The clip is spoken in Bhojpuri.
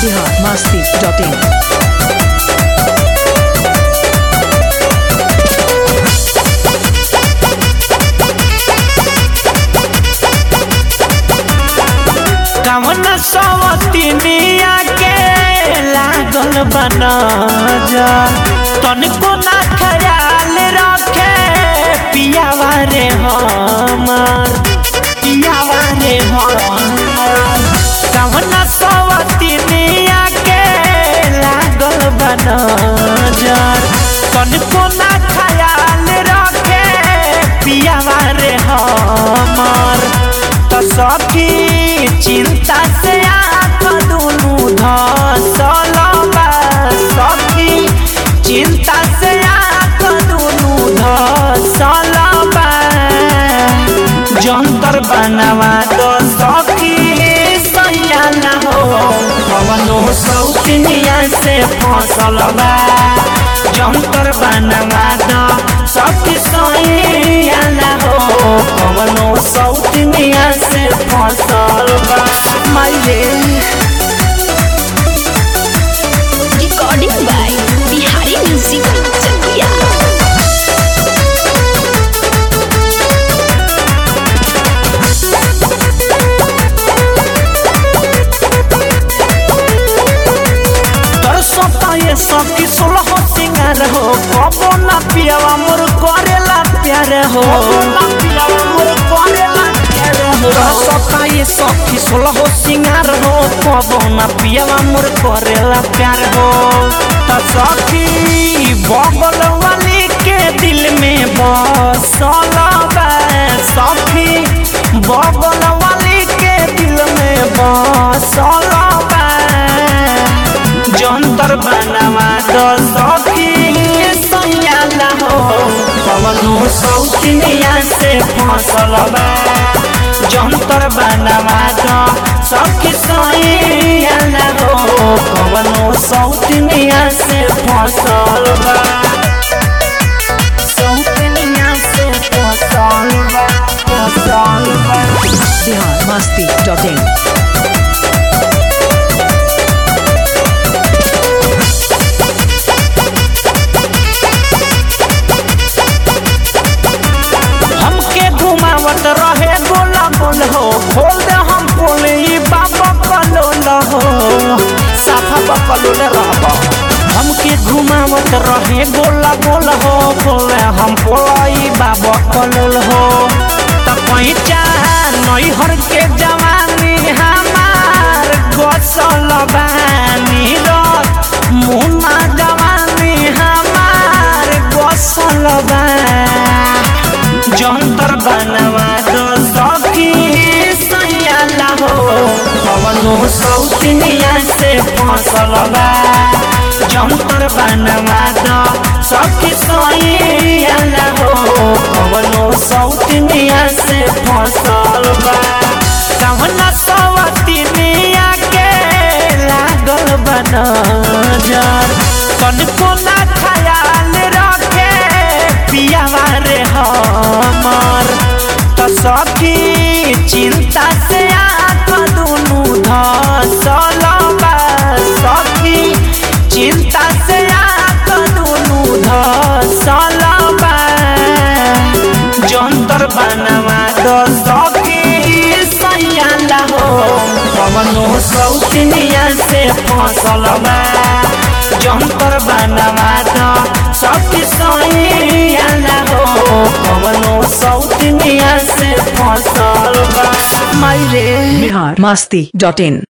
बिहार मस्ती डॉट इन कवन सवतिनिया के लागल बना जा तनिको ना ख्याल रखे पियावा रे हमर पियावा रे हमर कवन सवतिनिया के लागल बना जा तनिको ना ख्याल रखे पियावा रे हमर त सखी चिंता से आँख दुनू धसल बा सखी चिंता से आँख दुनू धसल बा जंतर बनवा दो सखी सैया न हो कवनो सौतनिया से फसल बा जंतर बनवा दो सखी सैया न हो कवनो सौतनिया से फसल बा माये recording by Bihari Music Chakia. तोर सोता ये सखी सोलह सिंगार हो कबो ना पियावा मोर करेला प्यार हो तोर सोता ये सखी सोलह सिंगार हो कबो ना पियावा मोर करेला प्यार हो त सखी बगल वाली के दिल में बसल बा सखी बगल वाली के दिल में बसल बा जंतर बनवा दो सखी सैया न हो कवनो सौतनिया से फसल बा जंतर बनवा दो सखी सैया न हो कवनो सौतनिया से फसल बा सौतनिया से फसल बा फसल बा बिहार मस्ती डॉट इन हमके घुमावत रहे गोला गोल हो खोल दे हम पोल ई बाबा कलोल हो साफा बकलोल रहब हमके घुमावत रहे गोला गोल हो खोल दे हम पोल ई बाबा कलोल हो त पैचा नैहर के जवानी हमार गसल बानी रत मुना जवानी हमार गसल बा जंतर बनवा दो सखी सैया हो कवनो सौतनिया से फसल बा जंतर बनवा दो सखी सैया हो कवनो सौतनिया से फसल बा कवना सवतनिया के लागल बना जर कनको ना ख्याल रखे पियावा रे हमर त सखी चिंता से आँख दुनू धसल बा सखी चिंता से आँख दुनू धसल बा जंतर बनवा दो सखी सैया हो कवनो सौतनिया से फसल बा जंतर बनवा दो सखी सैया हो कवनो सौतनिया से फसल बा मायरे बिहार मस्ती डॉट इन